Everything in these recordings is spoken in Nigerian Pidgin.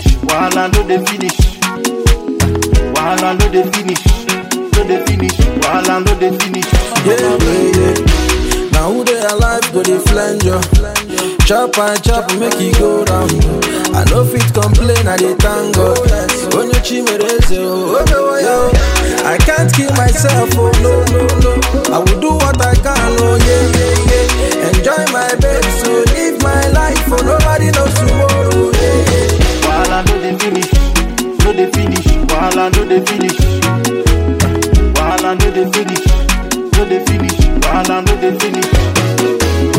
wahala no dey finish. Wahala no dey finish, no dey finish, wahala no dey finish. Yeah, yeah, yeah. Now who they alive go they flange you? Chop and chop make it go round. I no fit complain, I dey thank God. Onye chimereze, oh, oh, oh, oh. I can't kill myself, oh no, no, no. I will do what I can, oh yeah, yeah, yeah. Enjoy my babe, so live my life, oh nobody knows tomorrow. Yeah, yeah. Wahala no dey finish, no dey finish, wahala no dey finish. Wahala no dey finish, no dey finish, wahala no dey finish.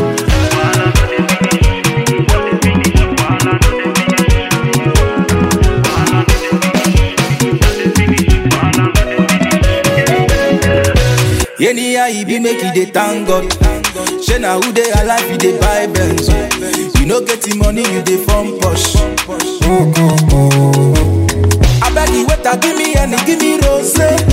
Anyhow e be make you dey thank God. Shey na who dey alive you dey buy Benz. You no get the money you dey form posh. Abeg the waiter give me any give me rose.